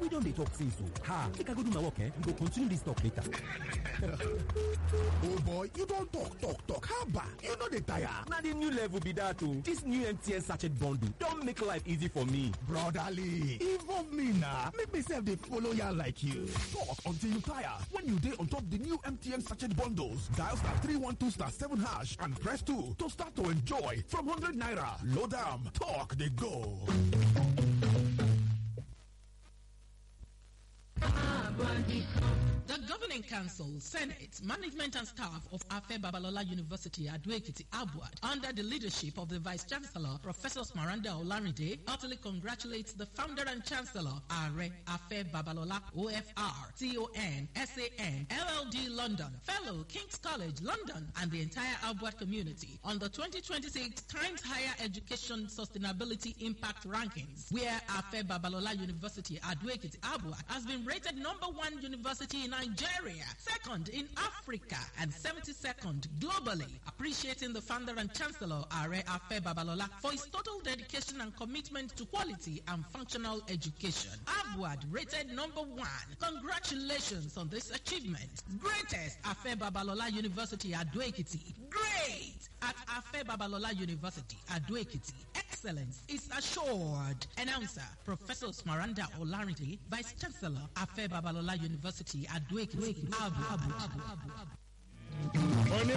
don dey talk since o. Ha, make I go do my work eh? We go continue this talk later. oh boy you don talk talk talk haba you no dey tire. Na the new level be that o. This new MTN sachet bundle don make life easy for me. brotherly involve me na make me sef dey follow yarn like you. talk until you tire when you dey on top the new mtn sachet bundles dial star three one two star seven hash and press two to start to enjoy from hundred naira load am talk dey go. The Governing Council, Senate, Management and Staff of Afe Babalola University, Aduekiti, Abuad, under the leadership of the Vice Chancellor, Professor Smaranda Olarinde, heartily congratulates the Founder and Chancellor, Are Afe Babalola, OFR, TON, SAN, LLD London, Fellow, King's College, London, and the entire Abuad community on the 2026 Times Higher Education Sustainability Impact Rankings, where Afe Babalola University, Aduekiti, Abuad, has been rated number one university in Nigeria, second in Africa, and 72nd globally. Appreciating the founder and chancellor, Are Afe Babalola, for his total dedication and commitment to quality and functional education. Abuad rated number one. Congratulations on this achievement. Greatest Afe Babalola University, Adoekiti. Great at Afe Babalola University, Adoekiti. Excellence is assured. Announcer, Professor Smaranda Olarinde, Vice Chancellor, Afe Babalola University, Adoekiti, Abu, Abu, Abu, Abu, Abu.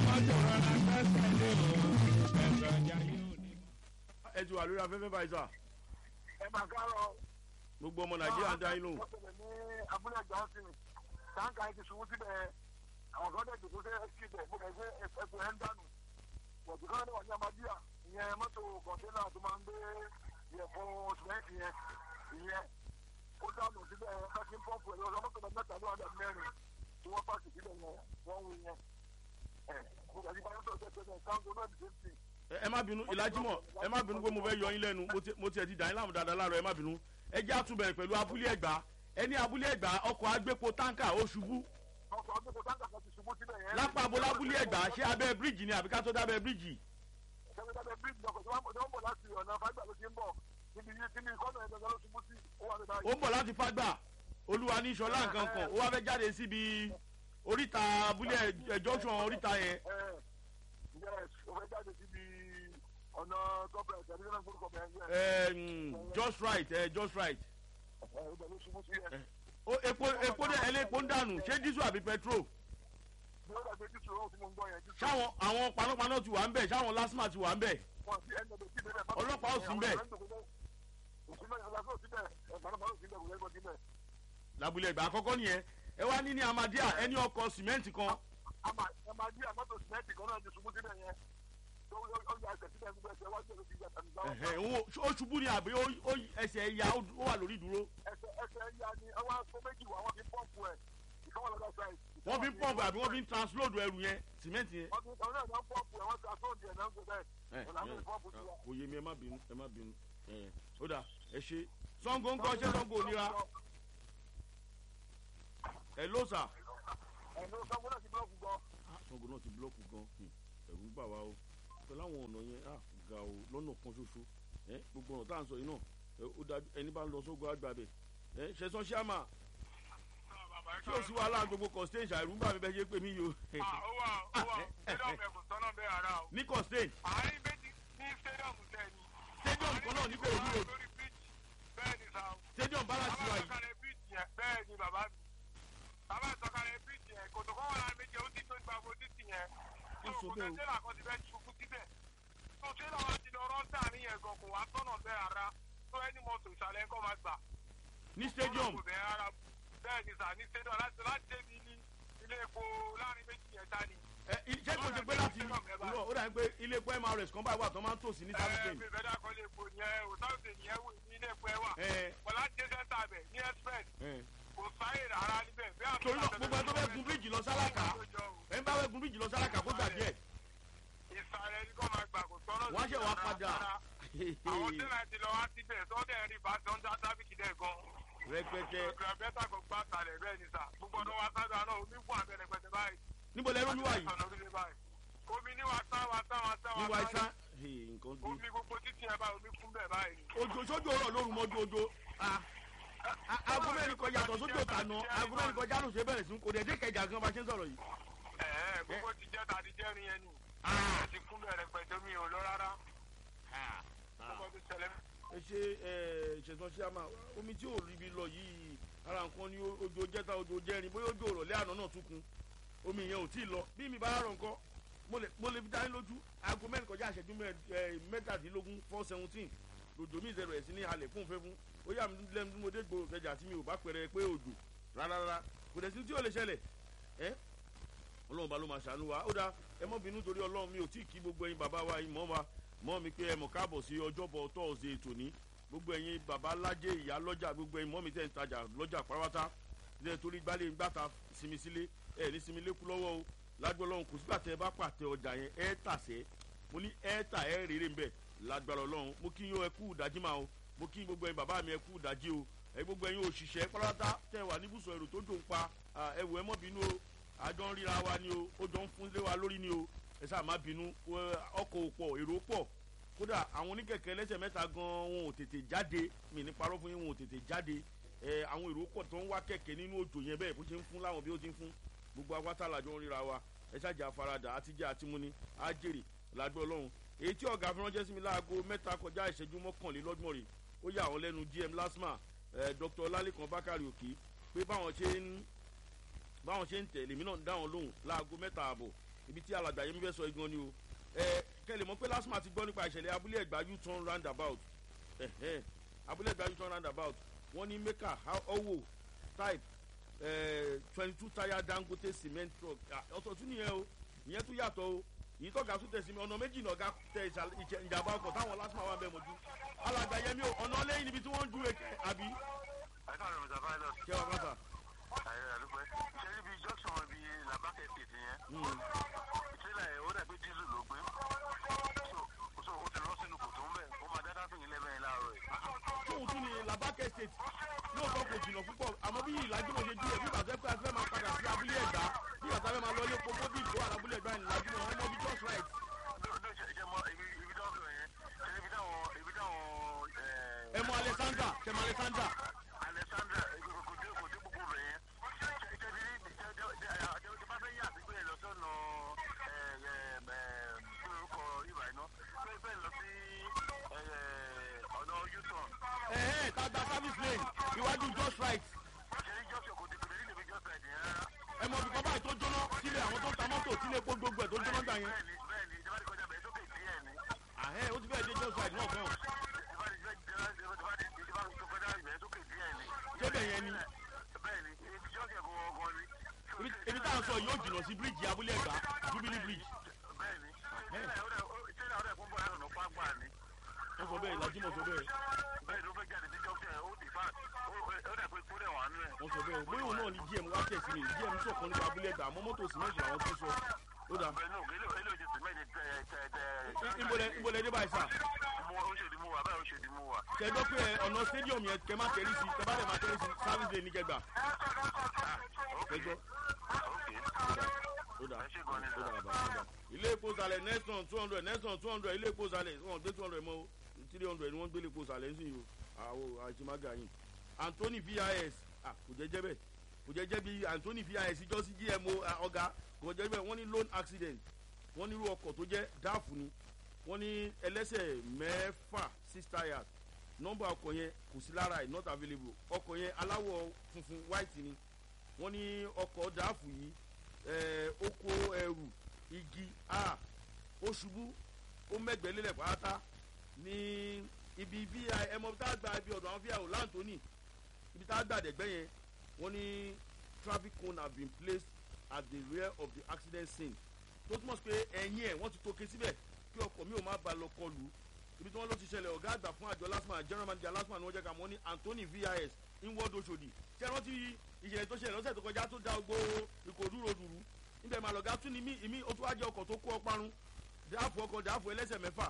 ẹ ti wà lórí afẹ́fẹ́ báyìí sà ẹ máa kárọ̀ gbogbo ọmọ nàìjíríà ń dá yín lóhùn. wọ́n tẹ̀lé ní abúlé johnson táǹkà yìí ti ṣubú síbẹ̀ àwọn kan dẹ̀ jòkó sẹ́ síbẹ̀ mo kẹ́ fẹ́ ẹ̀fẹ̀ ẹ̀ ń dànù bọ̀dù kan náà wà ní amadíà ìyẹn mọ́tò kọ̀ǹténà tó máa ń gbé ìyẹ̀fun sìmẹ́ǹtì yẹn ìyẹn ó dànù síbẹ̀ káṣí pọ́ǹpù ẹ̀ lọ́sọ mọ́tò mẹ́ta ló wà dà mẹ́rin tí wọ́n pàṣẹ síbẹ̀ yẹn wọ́n wù yẹn ẹ̀ mo kẹ́ sí bá yẹn tó ṣe ṣe káńgó náà ti ṣe ẹ ẹ má bínú ìlàjímọ̀ ẹ má bínú pé mo fẹ́ yọ yín lẹ́nu mo ti- mo tiẹ̀ ti dà yín láàmú dáadáa láàárọ̀ ẹ má bínú ẹ jẹ́ àtúbẹ̀rẹ̀ pẹ̀lú abúlé ẹ̀gbá ẹni abúlé ẹ̀gbá ọkọ̀ agbépo táǹkà ó ṣubú ọkọ̀ ọdún táǹkà kan ti ṣubú síbẹ̀ yẹn. lápá abúlé abúlé ẹ̀gbá ṣé abẹ́ bíríìjì ni àbí ká tó dábẹ́ bíríìjì sẹ́gbẹ́dẹ́gbẹ́ bíríìjì lọkọ̀ tí wọ́n bọ̀ láti ọ̀nà fáìgbà ló ti ń bọ̀ níbi yìí kíní kọ́nà ẹ̀ gbẹ̀gbẹ̀ ló ṣubú sí ó wà ní ó báyìí. ń bọ̀ láti fágbà olúwa ní ìṣọ̀lá nǹkan kan ó wá fẹ́ jáde síbi oríta abúlé ẹ̀ junction oríta yẹn ẹ yes ó fẹ́ jáde síbi ọ̀nà gọ́ọ̀mẹ̀ntì ẹ̀mí náà gbórúkọ bẹ̀rẹ̀ yẹn. ẹ, mm, just right ẹ, just right ẹ ibẹ̀ ló ṣubú sí yẹn. ó epo epo dẹ ẹlẹ́po ń dànù ṣé dísù àbí petrol bí ó dàgbé jùsù ọ̀hún tí mo ń gbọ́ yẹn jùsù. ṣáwọn àwọn panápaná ti wà ń bẹ̀ ṣáwọn lásìmà ti wà ń bẹ̀ wọn sí ẹni ọdún síbẹ̀ bẹ́ẹ̀. Ọlọ́pàá ò sí ńbẹ̀. òsínbẹ̀ ọlọ́pàá ò síbẹ̀ ẹ̀gbọ́n ò síbẹ̀ kò lẹ́gbọ́n síbẹ̀. lábúlé ẹ̀gbá àkọ́kọ́ nìyẹn ẹ wá ní ní amadíà ẹni ọkọ̀ sìmẹ́ǹtì kan àmà ẹ máa jí àmọ́tò sìmẹ́ǹtì kan náà ti ṣubú síbẹ̀ yẹn. ó ó yà ẹsẹ̀ síbẹ̀ gbogbo ẹsẹ̀ wájú ẹ̀rọ ti yà tàbí gbáwọ́. ẹ̀hẹ̀, òun ò- ó ṣubú ni àbí ó- ó- ẹsẹ̀ ẹ̀yà ó ó wà lórí ìdúró ẹsẹ̀ ẹsẹ̀ ya ni ọwọ́ aṣọ méjì wà wọ́n fi pọ́ǹpù ẹ̀ ìkọ́wọ́ lọ́dọ̀ sáì. wọ́n fi ń pọ̀mpù àbí wọ́n fi ń transload ẹrù yẹn sìmẹ́ǹtì yẹn. wọ́n fi ọ̀nà náà pọ́ǹpù ẹ̀ wọ́n ti aṣọ òdì ẹ̀ náà ń gbé ẹ bẹ́ẹ̀ ọ̀nà àwọn ìpọ́ǹpù ti wà. kò yé mi ẹ má bínú ẹ má bínú ẹ ó dà ẹ ṣe sango ń kọ́ ṣé sango ò nira ẹ ló sà. ẹ̀nu sanwó náà ti búlọ́ọ̀kù gan. sango náà ti búlọ́ọ̀kù gan hmm, ẹ̀rù ń bà wá o pẹ̀lú àwọn ọ̀nà yẹn ah, ga o lọ́nà kan ṣoṣo ẹ gbogbo ọ̀nà tá à ń sọ yìí náà ẹ, ó dájú ẹni bá ń lọ sógo àgbà bẹ̀ ẹ ṣẹ̀sán ṣíàmà tí o sí wàhálà gbogbo constain ṣàìrú ń bà mí bẹ́ẹ̀ ṣe pé mí yìí o ó wà ó wà stadium ẹ̀ kò sọ́nà bẹ́ẹ̀ ara o. ní constain àárín méjì ní stadium tẹ̀ ni. stadium kan náà ní kò ní o lórí bridge bẹ́ẹ̀ ni sa o. stadium bára ti wà bàbá yìí ìsọ̀kalẹ̀ bridge yẹn bẹ́ẹ̀ ni bàbá mi. bàbá ìsọ̀kalẹ̀ bridge yẹn kòtò kọ́ wà lára méjì ó ti tó gba owó títì yẹn. Ó sọ kò bẹ́ẹ̀ o. tẹ́lá kan ti fẹ́ ṣubú síbẹ̀. tó tẹ́lá wa ti lọ rọ́ńtà níyẹn gan kò wá sọ́nà bẹ́ẹ̀ ara tó ẹni mọ́tò ìsàlẹ̀ ńkọ́ máa gbà. ní stadium Kò bẹ́ẹ̀ ara bẹ́ẹ̀ ni sà ní stadium láti láti débi ní ilé epo láàrin méjì yẹn ta ni. ẹ ṣé kò ṣe pé láti irọ́ ó dà ní pé ilé epo mrs kan báyìí wà tó máa ń tòsí ní service lane. mi fẹ́ dá kọ́lé epo yẹn o sáwùsì nìyẹn wò ní ilé epo ẹ wà. ẹ bọ̀lá jẹ́ sẹ́ńtà bẹ̀ ní express ẹ kò sáyè rárá níbẹ̀. bí àwọn torí náà gbogbo ẹni tó fẹ́ gun bíríìjì lọ sálákà ẹni bá fẹ́ gun bíríìjì lọ sálákà kó gbà díẹ̀ ìsàlẹ̀ ní kò máa gbà kò tọ́nà wọ́n á ṣe wá padà àwọn tẹ́lẹ̀ ti lọ wá síbẹ̀ sọ́dẹ̀ rí bá tọ́ ń dá tábìkì dẹ̀ gan. rẹpẹtẹ graveta kò gbà sàlẹ̀ bẹ́ẹ̀ ni sà gbogbo ọdún wa sábà náà omi fún abẹ́rẹ́ pẹ̀tẹ́ báyìí. níbo lẹ lómi wà yìí Ọ̀nà orílẹ̀ báyìí. omi ní wa sá wa sá wa sá ní wa wa sá isá nǹkan dé omi gbogbo títì ẹ̀ báyìí omi kún bẹ́ẹ̀ báyìí ni. ojo sójú ọ̀rọ̀ lóru mọ́jú ojo ah A- aago mẹ́rin kọjá àtọ̀ sójú òtà nà aago mẹ́rin kọjá ló ṣe bẹ̀rẹ̀ sí kò dé dé kẹjà gan bá ṣe ń sọ̀rọ̀ yìí. ẹ̀ẹ́ gbogbo ti jẹ́ ta ti jẹ́ rin yẹn ni Ah. ẹ ti kún bẹ̀rẹ̀ pẹ̀tẹ́ mi ò lọ rárá gbogbo ti ṣẹlẹ̀ ẹ ṣe ẹ ṣẹ̀sán ṣíàmà omi tí ò ríbi lọ yìí ara nǹkan ni ojo jẹ́ta ojo jẹ́rin bóyá ojú òrọ̀lẹ́ àná náà tún kun omi yẹn ò tí ì lọ bí mi bá rọ̀ nǹkan mo lè mo lè fi dání lójú aago mẹ́rin kọjá àṣẹjú mẹ́- ẹ, mẹ́tàdínlógún four seventeen lòjò mi ìṣẹ̀rẹ̀ sí ní halẹ̀ fún fẹ́ fún ó yà mí lẹ́nu tí mo dé gbòòrò kẹjà tí mi ò bá pẹ̀rẹ̀ pé òjò rárá rárá kò dẹ̀ sí tí ò lè ṣẹlẹ̀ ẹ́ ọlọ́run bá ló máa ṣàánú wa ó dáa ẹ mọ́ bínú torí ọlọ́run mi ò tí ì kí gbogbo ẹyin bàbá wa yìí mọ́ wa mọ́ mi pé ẹ mọ̀ káàbọ̀ sí ọjọ́bọ̀ tọ́ọ̀sì tòní gbogbo ẹyin bàbá lájẹ ìyá lọ́jà gbogbo ẹyin mọ́ mi tẹ̀ ń tajà lọ́jà pàrọ̀wátá ẹ torí gbálẹ̀ ń gbàtà sinmi sílé ẹ ní sinmi lékú lọ́wọ́ o lágbọ́ ọlọ́run kò sígbà tẹ ẹ bá pàtẹ ọjà yẹn ẹ tàṣẹ mo ní ẹ tà ẹ rèrè ń bẹ̀ lágbára ọlọ́run mo kí yín ẹ kú ìdájí máa o mo kí gbogbo ẹyin bàbá mi ẹ kú ìdájí o ẹ gbogbo ẹyin òṣìṣẹ́ pàrọ̀wátá tẹ wà níbùsọ̀ èrò tó jò ń pa ẹ wò ẹ mọ́ bínú o àjọ ń ríra wa ni o ó jọ ń fún lé wa lórí ni o ẹ sáà má bínú ẹ, ọkọ̀ ò pọ̀ èrò pọ̀ kódà àwọn oníkẹ̀kẹ́ ẹlẹ́sẹ̀ mẹ́ta gan wọn ò tètè jáde mi ní parọ́ fún yín wọn ò tètè jáde ẹ àwọn èrò pọ̀ tó ń wá kẹ̀kẹ́ nínú òjò yẹn bẹ́ẹ̀ bó ṣe ń fún láwọn bí ó ti ń fún gbogbo awátá làjọ ń ríra wa ẹ ṣáàjà àfaradà àtijọ́ àtimúni àjèrè làgbẹ́ ọlọ́run èyí tí ọ̀gá fúnrán jẹ́ sí mi láago mẹ́ta kọjá ìṣẹ́jú mọ́kànlélọ́gbọ̀n rè ó yà wọ́n lẹ́nu dm lasma ẹ dr ọlálẹ́kan bákàrẹ̀ òkè pé báwọn ṣe ń báwọn ṣe ń tẹ̀lé mi náà ń dá wọn lóhùn láago mẹ́ta àbọ̀ ibi tí alàgbà yẹn mi fẹ́ sọ igan ni o ẹ kẹlẹ̀ mọ́ pé lásìmọ̀ àti gbọ́ nípa ìṣẹ̀lẹ̀ abúlé ẹ̀gbá u-turn roundabout ẹ̀hẹ́n abúlé ẹ̀gbá u-turn roundabout wọ́n ní maker owo type twenty two tire dangote cement truck Ah, ọ̀tọ̀ tún nìyẹn o ìyẹn tún yàtọ̀ o èyí tọ́ka tún tẹ̀sí mi ọ̀nà méjì náà ga tẹ ìṣà- ìṣẹ̀- ìjàmbá ọkọ̀ táwọn lásìmọ̀ wà bẹ́ẹ̀ mọ́jú alàgbà yẹn mi ò ọ̀nà lẹ́yìn níbi tí wọ́n ń ju èké àbí ẹ káàárọ̀ mr pilot kẹwàá pátá. ayé àdúpẹ́ ṣe níbi junction ibi làbákẹ́ state yẹn ìtìlẹ̀ ẹ̀ ó dà pé diesel ló gbé so so ó ti lọ sínú kòtò ń bẹ̀ ó máa dáadáa fún yín lẹ́mẹ̀ẹ́ láàárọ̀ yìí. tóun tún ní labake state lóòótọ́ kò jìnnà púpọ̀ àmọ́ bí ìlàjúmọ̀ ṣe dúró bí bàtẹ́ pé a fẹ́ máa padà sí abúlé ẹ̀gbá bí bàtẹ́ fẹ́ máa lọ ilé pópó bí ìkó àlábúlé ẹ̀gbá ìlàjúmọ̀ wọn mọ bí just right. ló ló ṣe ṣe mọ ibi ibi tó ń sọ yẹn ṣe ibi táwọn ibi táwọn ẹ mọ alexander kẹmọ alexander alexandra kò dé kò dé gbogbo rẹ̀ yẹn ṣe ṣe bí ṣe ṣe ṣe ṣe bá fẹ́ yà sí pé lọ sọ́nà kí lorúkọ ibà iná pé bẹ́ẹ̀ lọ sí ọ̀nà u-turn ẹ ẹ ká gba service lane iwájú just right ṣe ní jọ́sọ̀ kò dé kò dé nílé mi jọ́sọ̀ ẹ̀dẹ̀ rárá. ẹ mọ ibìkan báyìí tó jóná sílé àwọn tó ń ta mọ́tò sílé epo gbogbo ẹ̀ tó jóná gbà yẹn. bẹ́ẹ̀ni bẹ́ẹ̀ni ìjọba ti kọjá bẹ́ẹ̀ sókè díẹ̀ ni. àhẹ́ ó ti fẹ́ẹ́ dé just right náà fẹ́ràn ìjọba ti ìjọba ti ìjọba ti ìjọba ti kọjá ìbẹ̀rẹ̀ sókè díẹ̀ ni. Débẹ̀ yẹn ni. bẹ́ẹ̀ni ibi jọ́sẹ̀ gbọ̀ngàn ni. Ibi- ibi tá à ń sọ yóò jìnnà sí bíríìjì abúlé ẹ̀gbá jubilee bridge bẹ́ẹ̀ni tíra ọ̀rẹ́ fún bọ́ọ̀lù ọ̀nà pápá ni. wọ́n sọ bẹ́ẹ̀ ìlàjúmọ̀ sọ bẹ́ẹ̀ bẹ́ẹ̀ ló fẹ́ jáde sí jọ́sẹ̀ ó di fat ó dà pé kó dẹ̀ wà nú ẹ̀. wọ́n sọ bẹ́ẹ̀ bóyá òun náà ni gm wá tẹ̀sí ni gm sọ̀kan nípa abúlé ẹ̀gbá àmọ́ mọ́tò sìmẹ́ntì làwọn tó sọ ó dà bẹ́ẹ̀ náà ilé ilé ìjọsìn mẹ́rin tẹ tẹ tẹ. ìbọlẹ̀ ìbọlẹ̀ dé báyìí sà. mo ó ṣèdí mú wa báyìí ó ṣèdí mú wa. kẹjọ pé ẹ ọ̀nà stadium yẹn kẹ má tẹ̀lé sí kẹ bá lè má tẹ̀lé sí service day ní kẹgbà kẹjọ ó dà ẹ ṣe gan ni ó sà. dà bàbá ó dà. ilé epo sàlẹ̀ neston two hundred neston two hundred ilé epo sàlẹ̀ wọn gbé two hundred mọ́ o three hundred ni wọ́n gbé ilé epo sàlẹ̀ ń sìn yìí o àwọn àìsímágà yìí anthony vis ah kò jẹ́ jẹ́ bẹ́ẹ̀ kò jẹ́ jẹ́ bí anthony vis jọ sí gmo ah, ọ̀gá kò jẹ́ bẹ́ẹ̀ wọ́n ní loan accident wọ́n ní irú ọkọ̀ tó jẹ́ dáàfù ni wọ́n ní ẹlẹ́sẹ̀ mẹ́fà six tires nọ́mbà ọkọ̀ yẹn kò sí lára ẹ̀ not available ọkọ̀ yẹn aláwọ̀ funfun white ni wọ́n ní ọkọ̀ dáàfù yìí ẹ̀ ó kó ẹrù igi a ó ṣubú ó mẹ́gbẹ̀ẹ́ lélẹ̀ pátá ní ibi bí ẹmọ tá a gba ibi ọ̀dọ̀ àwọn fíà ò láǹtóní ibi tá a gbà dẹ̀gbẹ́ yẹn wọ́n ní traffic cone have been placed at the rear of the accident scene tó túmọ̀ sí pé ẹ̀yìn ẹ̀ wọ́n ti tóke síbẹ̀ kí ọkọ̀ mi ò má ba lọ kọlù ibi tí wọ́n ló ti ṣẹlẹ̀ ọ̀gá àgbà fún àjọ lasma general manager lasma ni wọ́n jẹ́ ká mọ́ ní anthony vis inward oshodi ṣé wọ́n ti ìṣẹ̀lẹ̀ tó ṣẹlẹ̀ lọ́sẹ̀ tó kọjá tó da gbogbo ìkòdú ròdùrú níbẹ̀ máa lọ̀gá tún ní mí ìmí ó tún wá jẹ́ ọkọ̀ tó kó ọparun dáàfù ọkọ̀ dáàfù ẹlẹ́sẹ̀ mẹ́fà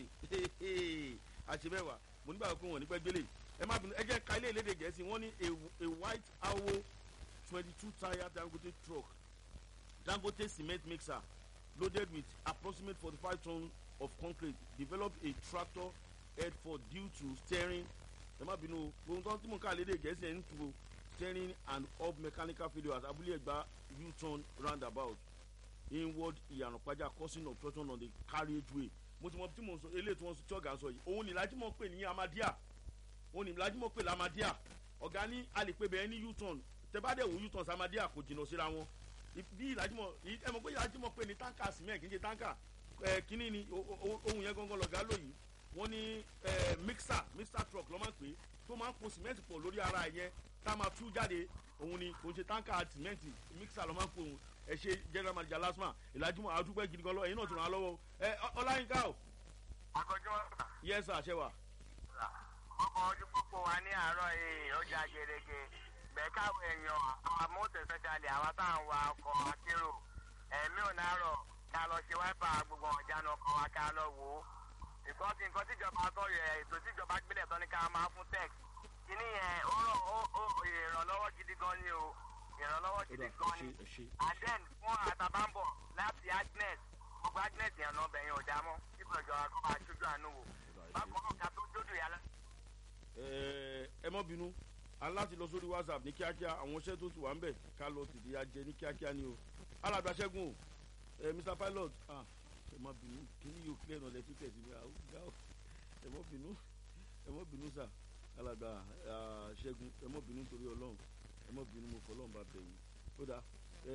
àṣebẹ̀wà mo nígbà pé wọ́n ní pẹ́ gbélé ẹ má bínú ẹ jẹ́ ká ilé ìlédè gẹ̀ẹ́sì wọ́n ní a- a white awo twenty two tire dangote truck dangote cement mixer loaded with approximate forty-five ton of concrete developed a tractor head for due to steering ẹ má bínú o ohun tó ń tí mò ń ká lédè gẹ̀ẹ́sì ẹ̀ ń tu o steering and up mechanical failures abúlé ẹ̀gbá u-turn roundabout inward ìyànàpájà causing obstruction on the carriageway mo ti mọ tí mo sọ eléyìí tí wọn tí ọgá sọ yìí òun ní lájúmọ̀ pè ní amadia òun ní lájúmọ̀ pè lamadia ọ̀gá ní alèpé bẹ́ẹ̀ ní u-turn tẹ́bádẹ́ wò u-turn samadia kò jìnnà síra wọn bí ìlàjúmọ̀ ẹ mọ̀ pé ìlàjúmọ̀ pè ní táǹkà cement kì í ṣe táǹkà ẹ kínní ni ohun yẹn gangan lọ̀gá lóyìí wọ́n ní ẹ mixer mixer truck lọ́ máa ń pè é tó máa ń po cement pọ̀ lórí ara yẹn tá a máa tú jáde òun ni kò ń ṣe táǹkà cement mixer lọ́ máa ń pò òun ẹ ṣe general manager lasma ìlàjúmọ̀ àdúgbò gidi gan lọ ẹ̀yin náà tún ràn án lọ́wọ́ ẹ ọláyínká o. akọjọ yes sir ṣe wa. ọkọ̀ ojú pópó wa ní àárọ̀ yìí ó já gerege gbẹ̀káwé èèyàn àwọn mọ́tò especially àwọn tá à ń wa ọkọ̀ akérò ẹ̀mí ò nárọ̀ ká lọ ṣe wáìpà gbogbo ọ̀jánu ọkọ̀ wa ká lọ wò ó nǹkan tí nǹkan tíjọba sọ yẹ ètò tíjọba gbélé tán ní ká máa fún tex kíní yẹn ó rọ ó ó ìrànlọ́wọ́ gidi gan ni o ìrànlọ́wọ́ gidi gan ni and then fún àtàbàǹbọ̀ láti agnes gbogbo agnes yẹn náà bẹ̀yìn ò dá mọ́ kíkọ̀ ìjọba kó máa ṣojú àánú wò bákan náà ká tó jódò yàrá. ẹ mọ́ bínú a láti lọ sórí whatsapp ní kíákíá àwọn iṣẹ́ tó ti wà ń bẹ̀ ká lọ tètè ya jẹ ní kíákíá ni o alàgbà ṣẹ́gun o ẹ mr pilot ah ẹ mọ́ bínú kíní yóò clear náà lẹ́tí tẹ̀sí mi àwọn ọ̀gá o ẹ mọ́ bínú ẹ mọ́ bínú sà alàgbà ṣẹ́gun ẹ mọ́ bínú torí ọlọ́run ẹ mọ́ bínú mo fọlọ́run bá bẹ̀ yín ó dáa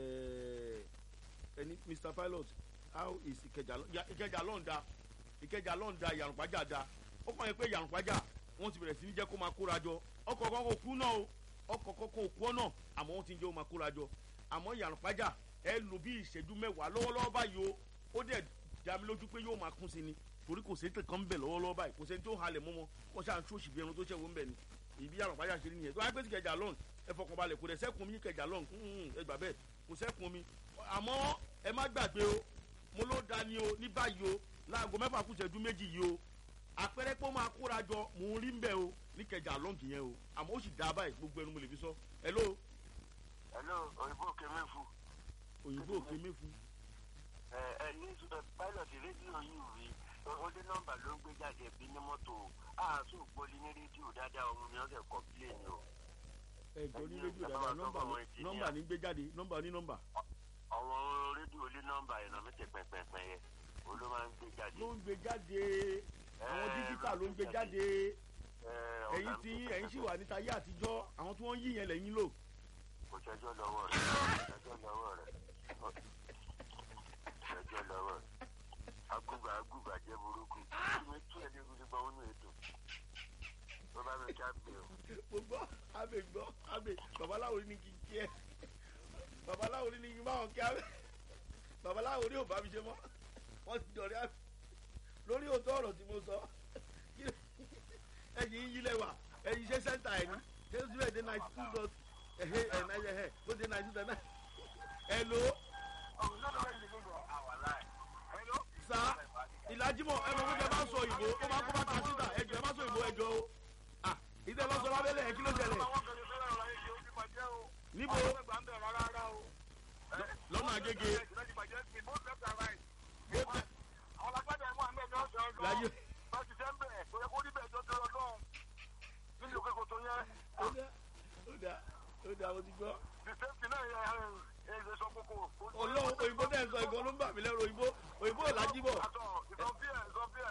ẹni mr pilot how is ìkẹjà ìkẹjà lọ́ǹda ìkẹjà lọ́ǹda ìyàrùpájà da ó kàn yẹ pé ìyàrùpájà wọ́n ti bẹ̀rẹ̀ sí ní jẹ́ kó máa kóra jọ ọkọ̀ kan kò kú náà o ọkọ̀ kan kò kú náà àmọ́ wọ́n ti ń jẹ́ kó máa kóra jọ àmọ́ ìyàrùpájà ẹ lò bí ìṣẹ́jú mẹ́wàá lọ́wọ́lọ́wọ́ báyìí o ó dẹ̀ dá mi lójú pé yóò máa kún sí ni torí kò sẹ́ńtẹ̀ kan ń bẹ̀ lọ́wọ́lọ́wọ́ báyìí kò sẹ́ńtẹ̀ tó halẹ̀ mọ́mọ́ wọ́n ṣáà ń tó òṣì bí ẹran tó ṣẹ̀wọ́ ń bẹ̀ ni ìbí ìyàrùpájà ṣe nìyẹn tó wáyé pé ti kẹjà lọ́n ẹ fọkàn balẹ̀ kò dẹ̀ sẹ́kùn mi kẹjà lọ́n ẹ gbà bẹ́ẹ̀ kò sẹ́kùn mi àmọ́ ẹ má gbàgbé o mo ló da ni o ní báyìí o láago mẹ́fà kù ìṣẹ́jú méjì yìí o àpẹẹrẹ pé ó máa kóra jọ mò ń rí ń bẹ̀ o ní kẹjà lọ́ǹkì yẹn o àmọ́ ó sì dá báyìí gbogbo ẹnu mo lè fi sọ hello. hello òyìnbó òkè mẹ́fù. òyìnbó òkè mẹ́fù. ẹ ẹ ní pilot rédíò yìí rí ó dé nọ́mbà ló ń gbé jáde bí ní mọ́tò àásù gbólí ní rédíò dáadáa òun ni wọ́n fẹ́ kọ́pílẹ̀nì o. ẹ jọ ní rédíò dáadáa nọ́mbà nọ́mbà ní gbé jáde nọ́mbà ní nọ́mbà. àwọn rédíò lé nọ́mbà yẹn náà mẹ́tẹ̀ pẹ́pẹ́pẹ́ yẹn òun ló máa ń gbé jáde. ló ń gbé jáde àwọn dígítà ló ń gbé jáde ẹ̀yin tí ẹ̀yin sì wà níta yé àtijọ́ àwọn tí wọ́n yí yẹn lẹ́yìn lò. kò ṣẹjọ́ lọ́wọ́ rẹ̀ ṣẹjọ́ lọ́wọ́ rẹ̀ ṣẹjọ́ lọ́wọ́ rẹ̀ agúgbà agúgbà jẹ́ burúkú mi tún ẹ̀ ní gbogbo ọ̀hún ètò tó bá mi ká mi o. mo gbọ́ abẹ gbọ́ abẹ babaláwo ní kí n kí ẹ babaláwo ní kí n bá wọn kí abẹ babaláwo ní ò bá mi ṣe mọ́ wọ́n ti dọ̀rẹ́ abẹ lórí òótọ́ ọ̀rọ̀ tí mo sọ ẹ̀yìn yílẹ̀ wà ẹ̀yìn ṣe sẹ́ńtà ẹ̀ ní ṣé zero eight ninety two dot ẹ̀hẹ́ ẹ̀ náà ẹ̀hẹ́ ó dé ninety two dot nine ẹ̀ ló sa ìlàjìmọ̀ ẹ̀ mọ̀ fún ẹ bá sọ òyìnbó ó máa kó bá ta síta ẹ̀jọ̀ ẹ bá sọ òyìnbó ẹ̀jọ̀ o à ìdẹ́ lọ sọ lábẹ́lẹ̀ ẹ̀ kí ló ṣẹlẹ̀ níbo lọ́nà agége láyé láti ṣe ń bẹ̀ tó yẹ kó rí bẹ́ẹ̀ jọ tó lọ́n nínú òkè kòtò yẹn. ó dá ó dá ó dá mo ti gbọ́. the same thing náà yẹ ẹ ẹ sọ kókó. olóhùn òyìnbó tẹ̀ ń sọ ìgbọ́n ló ń bà mí lẹ́rù òyìnbó òyìnbó ò lájí bọ̀. àtọ̀ ìsọfíà ìsọfíà.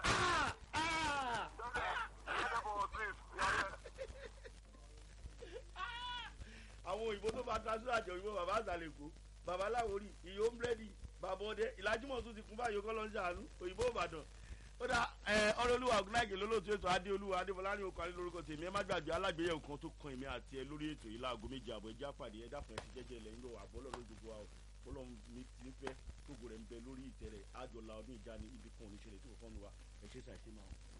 àwọn òyìnbó tó bá transfer àjọ òyìnbó bàbá àzàlẹ̀kọ bàbá láwórì ìyó ń búrẹ́dì bàbá ọdẹ ìlàjúmọ̀ tún ti kún báyìí kọ́ ló ń ṣàánú òyìnbó ìbàdàn ó dá ọlọ́lúwa ọ̀gùnáìkè lólóòtú ètò adéolúwa adéfọláni okò alẹ́ lórúkọ tèmi ẹ má gbàgbé alágbèyẹ̀wò kan tó kan èmi àti ẹ lórí ètò yìí láago méje àbọ̀ ẹjẹ́ àpàdé ẹ dákun ẹ ti jẹ́jẹ́ ilẹ̀ ńlọ àbọ̀lọ́ lójoojú wa bọ́lọ̀ mi fẹ́ tógo rẹ̀ ń bẹ lórí ìtẹ̀rẹ̀ àjọlá ọdún ìjà ní ibi kan ò ní ṣẹlẹ̀ tó kọ́ nu wa ẹ ṣe ṣàìṣe máa